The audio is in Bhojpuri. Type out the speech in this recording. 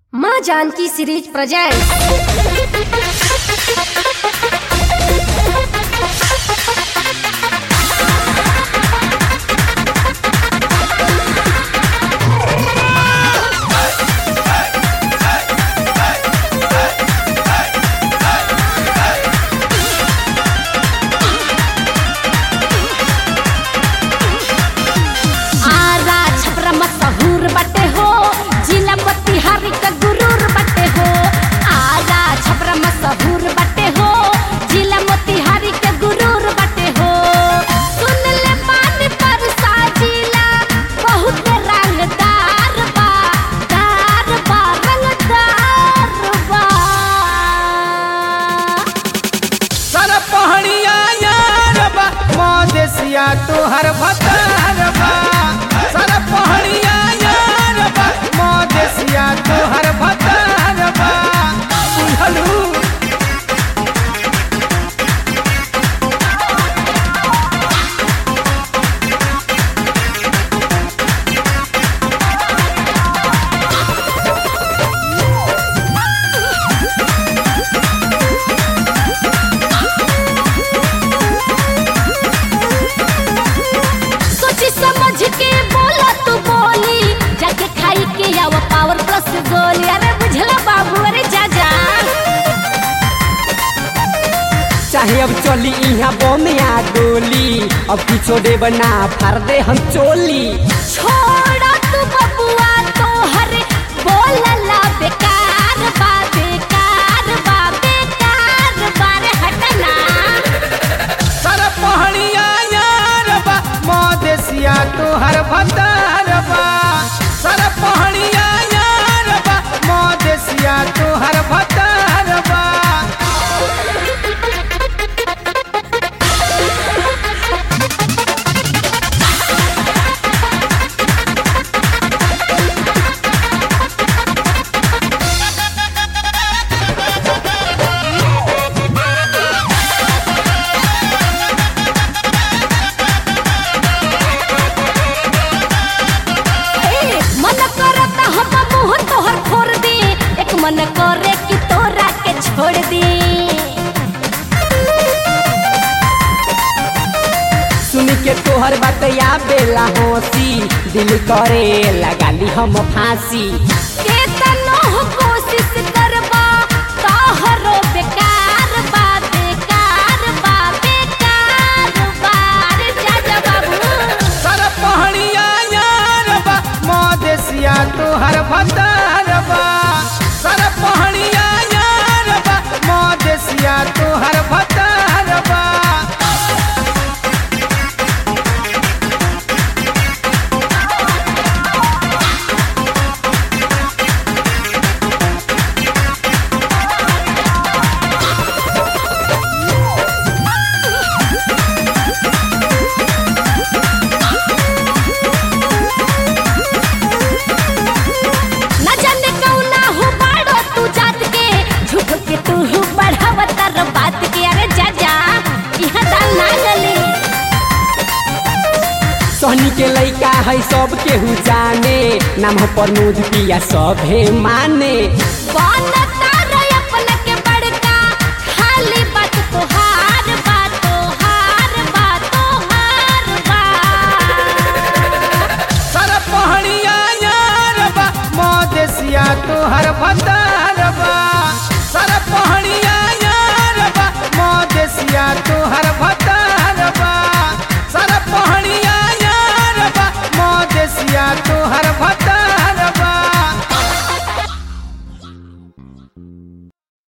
माँ जानकी सीरीज प्रेजेंट आरा छपरा मशहूर बटे हो जिला मोतिहारी का गुरूर बटे हो आरा छपरा मशहूर बटे हो जिला मोतिहारी का गुरूर बटे हो सुन ले मान पर साजिला बहुत रंगदार बा दार बा रंगदार बा सर पहड़िया यार बा मदेसिया तोहर भतार बा सर पहड़िया यार बा मदेसिया तोहर भतार बा बुझलू सोची समझ के बोला तू बोली जाके खाई के आव पावर प्लस गोली अरे बुझला बाबू अरे जा जा चाहे अब चली इहाँ बोमिया गोली अब किछो देब ना फार दे हम चोली छोड़ा तू बबुआ तो हर बोलला बेकार बा बेकार बा बेकार बा रे हटना सर पहड़िया यार बा मदेसिया तोहर भतार बा सर पहड़िया यार बा मदेसिया तोहर भतार बा ए, मन करता हम मुंह तोहर फोड़ दे एक मन करे कि तोरा के छोड़ दे सुन के तोहर बतया बेला हंसी दिल करे लगाली हम फांसी केतनो कोशिश करबा तोहरो बेकार बा बेकार बा बेकार बा रे जा जा बाबू सर पहड़िया यार बा मदेसिया तोहर भतार बा सर पहड़िया यार बा मदेसिया तोहर भतार बा न जाने कौना हो बाड़ो तू जात के झूठ के तू बढ़ावत र बात के अरे जा जा इहा दाल ना गली सोहनी के लइका है सब केहू जाने नाम हो प्रमोद पिया सभे माने बनता रे अपने के बड़का खाली बात तोहार बात तोहार बात तोहार बा सर पहड़िया यार बा मदेसिया तोहर भतार बा सर पहड़िया